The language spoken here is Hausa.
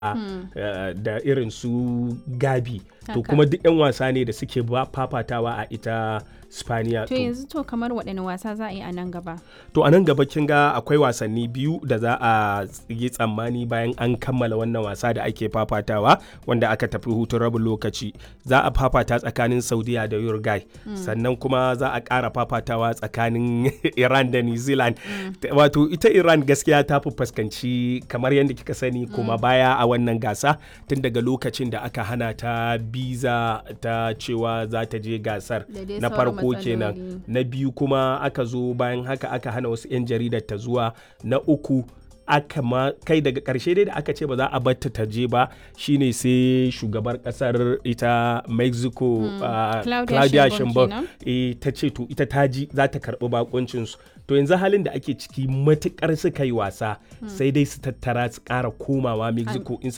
da irin su gabi to Haka. kuma duk 'yan wasa ne da suke ba fafatawa a ita spaniya To yanzu to kamar waɗanne wasa za a yi a nan gaba? to a nan gaba kin ga akwai wasanni biyu da za a yi tsammani bayan an kammala wannan wasa da ake fafatawa wanda aka tafi hutun rabin lokaci za a fafata tsakanin saudiya da uruguay sannan kuma za a ƙara fafatawa tsakanin iran da new zealand wato ita iran gaskiya ta fi fuskanci kamar yadda kika sani kuma baya a wannan gasa tun daga lokacin da aka hana ta biza ta cewa za ta je gasar Da dai na sauran farko kenan matsaloli. na biyu kuma aka zo bayan haka aka hana wasu 'yan jaridar ta zuwa na uku aka ma kai daga karshe dai da aka ce ba za a batta ta je ba shine sai shugabar kasar ita mexico ah, Claudia claudia Sheinbaum sheinbaum eh, ta ce to ita ta ji za ta karbi bakuncinsu to yanzu halin da ake ciki matukar suka yi wasa sai dai su tattara su kara komawa mexico in